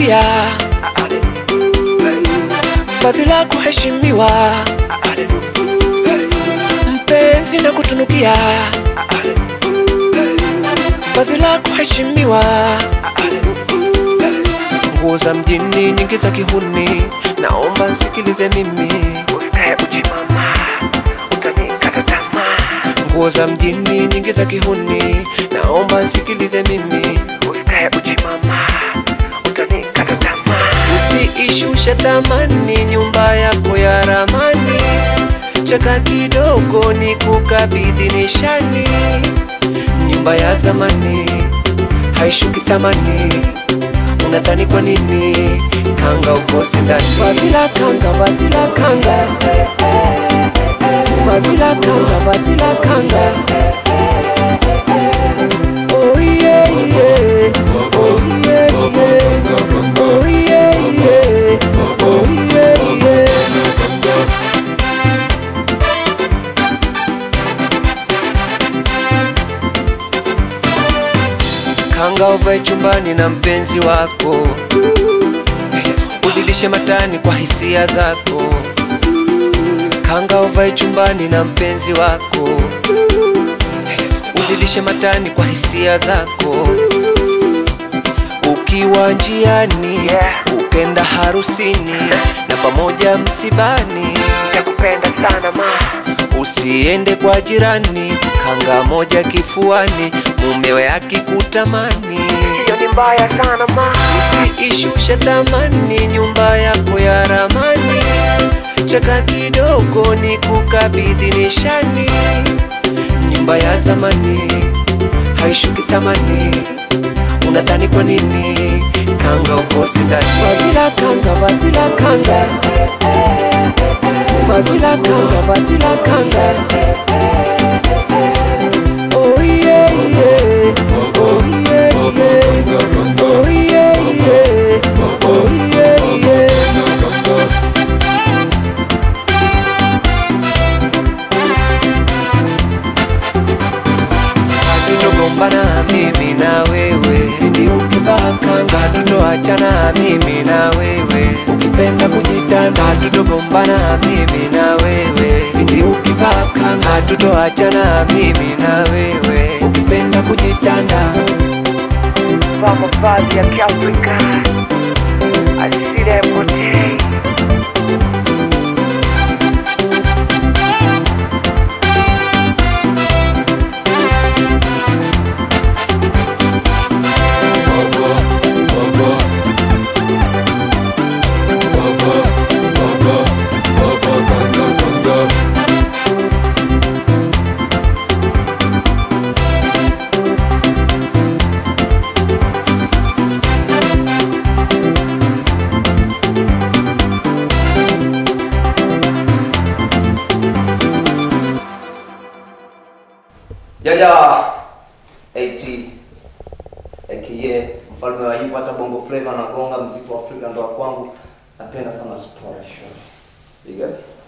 kutunukia fadhila kuheshimiwa mpenzi na kutunukia fadhila kuheshimiwa nguo za mjini nyingi za kihuni naomba nsikilize mimi usikae uchi mama utanikata tamaa nguo za mjini nyingi za kihuni naomba nsikilize mimi usikae uchi mama utanikata tamaa usiishushe thamani nyumba yako ya ramani chaka kidogo ni kukabidhi nishani nyumba ya zamani haishuki thamani unadhani kwa nini kanga ukosi ndani vazila kanga vazila kanga vazila kanga vazila kanga Oh yeah, yeah. Oh yeah, yeah. Oh yeah, yeah. Oh yeah, yeah. Kanga uvae chumbani na mpenzi wako, uzidishe matani kwa hisia zako. Kanga uvae chumbani na mpenzi wako, uzidishe matani kwa hisia zako. Ukiwa njiani ukenda harusini na pamoja msibani, nakupenda sana ma Usiende kwa jirani, kanga moja kifuani, mumewe akikutamani, hiyo ni mbaya sana ma. Usiishushe thamani nyumba yako ya ramani, chaka kidogo ni kukabidhi nishani. Nyumba ya zamani haishuki thamani, unadhani kwa nini kanga ukosi ndani? Vazila kanga, vazila kanga Vazila kanga, vazila kanga Oh yeah, yeah Oh yeah, yeah Oh yeah, yeah Oh yeah, yeah Hatutogombana mimi na wewe Pindi ukivaa kanga Hatutoachana mimi na wewe Ukipenda kujitanda Hatutogombana mimi na wewe Pindi ukivaa kanga Hatutoachana mimi na wewe Ukipenda kujitanda Vaa mavazi ya Kiafrika, asili yapotei. Jaja 80 aka mfalme wa hivyo, hata bongo flavor anagonga mziki wa Afrika ndo wa kwangu. Napenda sana story show. Big up.